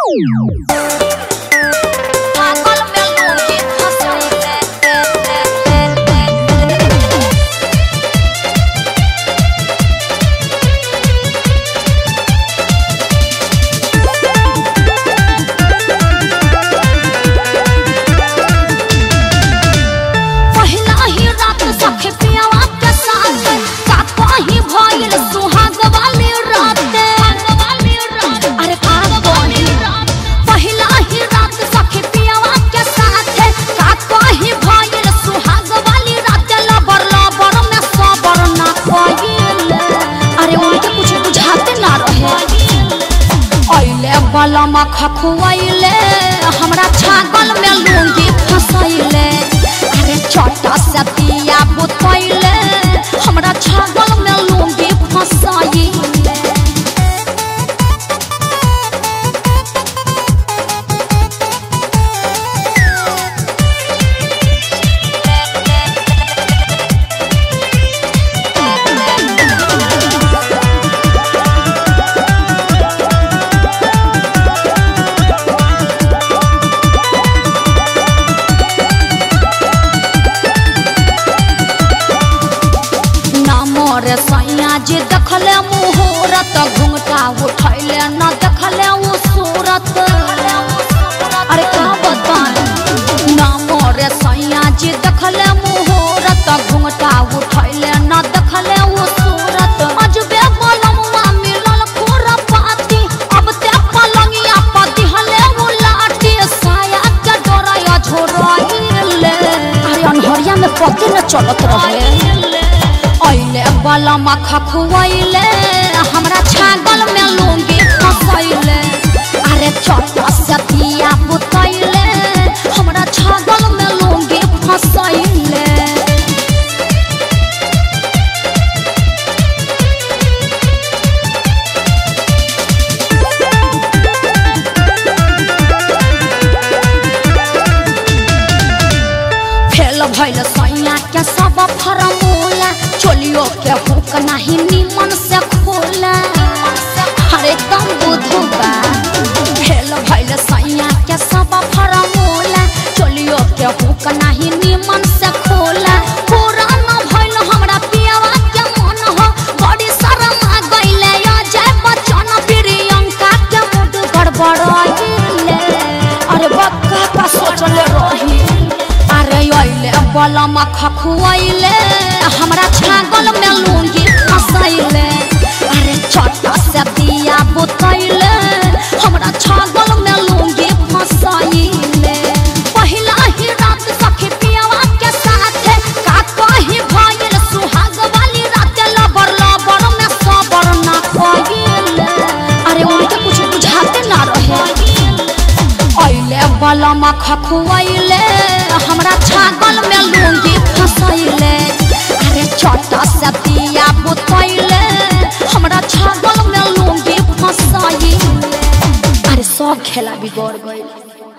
पागल में लूंगी फंसाइले पहिला ही रात सखे पियावा के साथ का कहीं भइल सुहाग वाली रात अरे का बोली पहिला ही रात सखे पियावा के साथ का कहीं भइल सुहाग वाली रात लबर लबर में सबर ना कइल अरे उनके कुछ बुझाते ना रहे अइले बलमा खखुआइले हमरा छागल में लूंगी फसैले अरे छोटा से दिया बुतैले हमरा छागल में लूंगी फसैले ना मोरे सैया जी देखले मुहूर्त घुंघटा उठैले न देखले उ सूरत अरे का बताएं ना मोरे सैया जी देखले मुहूर्त घुंघटा उठैले न देखले उ सूरत अजबे बलमुआ मिलल खोरा पाती अब ते पलंगिया पर दिहले उ लाठी साया के डोरा झोराइले अरे अनहरिया में पते न चलत रहे अइले बलमा खखुआइले हमरा छागल में लूंगी फसैले अरे छोटा से दिया बुतैले हमरा छागल में लूंगी फसैले फेल भइल सैया के सब फरमूला चोलियो के हुक नाही निमन से खोला अरे कम बुधु बा फेल भइल सैया के सब फरमूला चोलियो के हुक नाही निमन से खोला पूरा न भइल हमरा पियावा के मन हो बड़ी शरम आ गइले अजय बच्चन प्रियंका के मुड गड़बड़ाइले अरे बक्का का सोचले रही अरे अइले बलमा खखुआइले हमरा छागल में लूंगी फसैले अरे छोटा से दिया बुतैले हमरा छागल में लूंगी फसैले पहिला ही रात सखी पियावा के साथ का कहीं भइल सुहाग वाली रात लबर लबर में सबर ना कइले अरे उनके कुछ बुझाते ना रहे अइले बलमा खखुआइले हमरा छागल में लूंगी फसैले अरे छोटा से दिया बुतैले हमरा छागल में लूंगी फसैले अरे सब खेला बिगड़ गइल